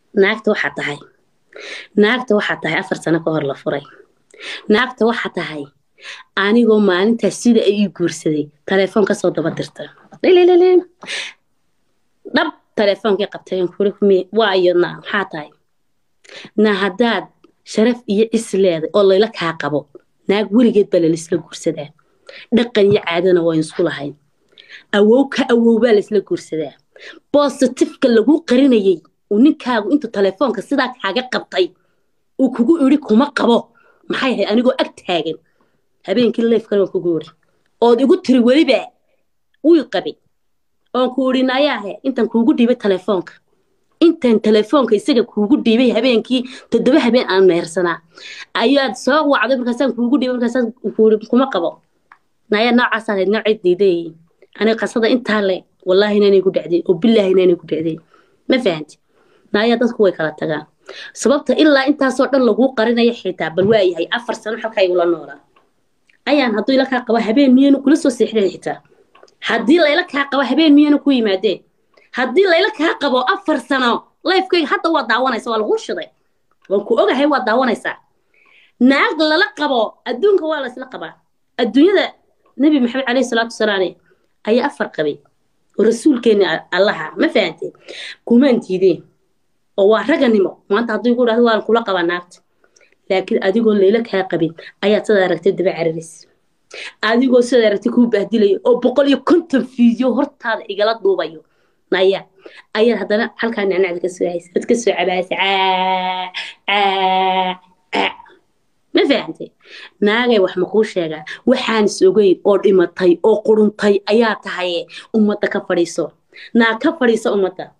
naagta waxaa tahay naagta waxaa tahay afar sano ka hor la furay naagta waxaa tahay anigoo maalintaas sida ay ii guursaday telefoon kasoo daba dirta dhab teleefoonkii qabtay waa iyo na maxaa tahay na haddaad sharaf iyo cis leeday oo layla kaa qabo naag weligeed baa lalaisla guursadaa dhaqan iyo caadana waa isku lahayn awow ka awow baa laisla guursadaa bositifka lagu qarinayay uu ninkaagu intuu telefoonka sidaa kaaga qabtay uu kugu idhi kuma qabo maxay ahayd anigoo ag taagan habeenkii leefkana waan kugu idhi ood igu tiri weliba wii qabay oon ku idhi nayaahe intaan kuugu dhiibay telefoonka intaan telefoonka isaga kuugu dhiibay habeenkii toddoba habeen aan mehersanaa ayaad soo wacday markaasaan kuugu dhiibay markaasaan kuuhi kuma qabo nayaa noocaas ahayd noocay diiday aniga qasada intaa le wallaahi inaanay ku dhacday oo billaahi inaanay ku dhacday ma fahanti nayaa dadku way kala tagaan sababta ilaa intaasoo dhan laguu qarinaya xitaa bal waa yahay afar sano xalkaa igula noolaa ayaan hadduu ila kaa qabo habeen miyaynu kula soo seexdeen xitaa haddii layla kaa qabo habeen miyaynu ku yimaadeen haddii layla kaa qabo afar sano lifekayga hadda waa daawanaysa waa lagu shiday waan ku ogahay waa daawanaysaa naag lala qabo adduunka waa laysla qabaa adduunyada nebi maxamed caleyhi salaatu wasalaam ayaa afar qabay oo rasuulkeeni allaha ma fahanteen kumaan diideen oo waa raganimo maanta hadduu igu dhahdo waan kula qabaa naagta laakiin adigoo layla kaa qabin ayaad sidaa aragtay daba cararis adigoo sidaa aragtay kuu bahdilayo oo boqol iyo konton fiidyo hortaada igala duubayo naya ayaad haddana halkaa nacnacda kasoo haysa ad kasoo cabaasa ma fahantay naagay wax makuu sheegaa waxaan is ogeyn oo dhimatay oo quruntay ayaa tahaye ummadda ka fadhiiso naag ka fadhiisa ummadda